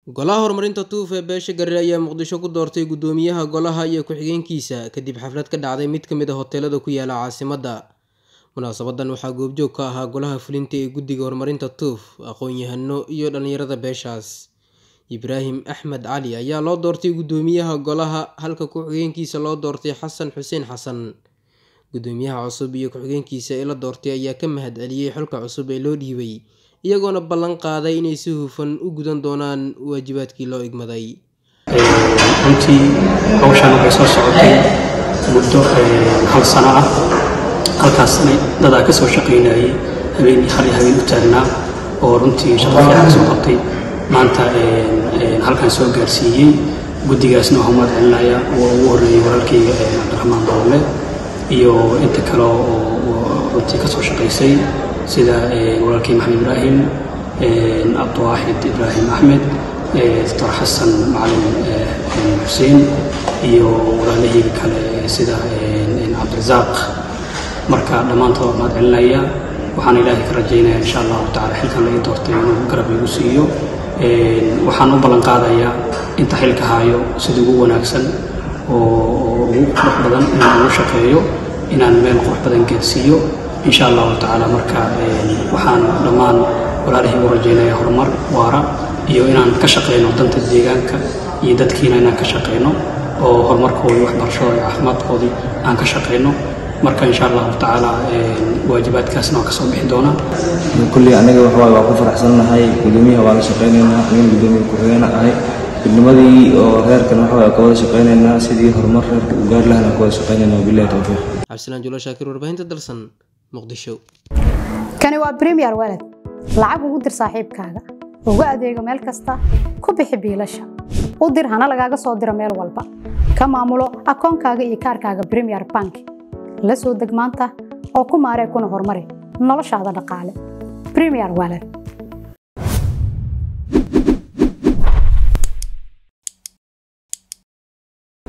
Golaha Horumarinta Tuuf ee beesha Gare ayaa Muqdisho ku doortay guddoomiyaha golaha iyo ku-xigeenkiisa kadib xaflad ka dhacday mid ka mid ah hoteelada ku yaala caasimadda. Munaasabadan waxaa goobjoog ka ahaa golaha fulinta ee Guddiga Horumarinta Tuuf, aqoon-yahano iyo dhalinyarada beeshaas. Ibraahim Axmed Cali ayaa loo doortay guddoomiyaha golaha halka ku-xigeenkiisa loo doortay Xasan Xuseen Xasan. Guddoomiyaha cusub iyo ku-xigeenkiisa ee la doortay ayaa ka mahadceliyay xilka cusub ee loo dhiibay, iyagoona ballan qaaday inay si hufan u gudan doonaan waajibaadkii loo igmaday. runtii hawshan waxay soo socotay muddo hal sano ah halkaasna dadaa ka soo shaqaynayay habeen hal iyo habeen u taagnaa oo runtii shaqo fiican soo qabtay maanta halkan soo gaarsiiyey guddigaasna waxaan mahad celinaya oo ugu horreeyey walaalkayga cabdiraxmaan bawle iyo inta kale oo runtii ka soo shaqaysay sida walaalkay maxamed ibraahim cabdiwaaxid ibraahim axmed doctor xasan macalin xuseen iyo walaalahayga kale sida cabdirasaaq marka dhammaantood mahad celinaya waxaan ilaahay ka rajaynaya insha allahu tacala xilkan laga doortay inuu garab igu siiyo waxaan u ballan qaadayaa inta xilka haayo sida ugu wanaagsan oo ugu qurux badan inaan ugu shaqeeyo inaan meel qurux badan gaarsiiyo insha allahu tacaala marka waxaan dhammaan walaalihii u rajaynaya horumar waara iyo inaan ka shaqeyno danta deegaanka iyo dadkiina inaan ka shaqeyno oo horumarkoodii waxbarashadooda iyo caafimaadkoodii aan ka shaqeyno marka insha allahu tacaala waajibaadkaasna waan kasoo bixi doonaa kulley aniga waxawaaye waa ku faraxsannahay guddoomiyaha waa la shaqaynaynaa aniga guddoomiye ku-xigeen ahay midnimadii oo reerkan waxawaaye ka wada shaqaynaynaa sidii horumar reerka u gaari lahana ku wada shaqaynaynaa wabillahi towfiiq Cabdisalaan Julo Shaakir warbaahinta dalsan Muqdisho. kani waa premier walad lacag ugu dir saaxiibkaaga ugu adeego meel kasta ku bixi biilasha u dir hana lagaaga soo diro meel walba ka maamulo akoonkaaga iyo kaarkaaga premier bank la soo deg maanta oo ku maaree kuna horumari noloshaada dhaqaale premier walad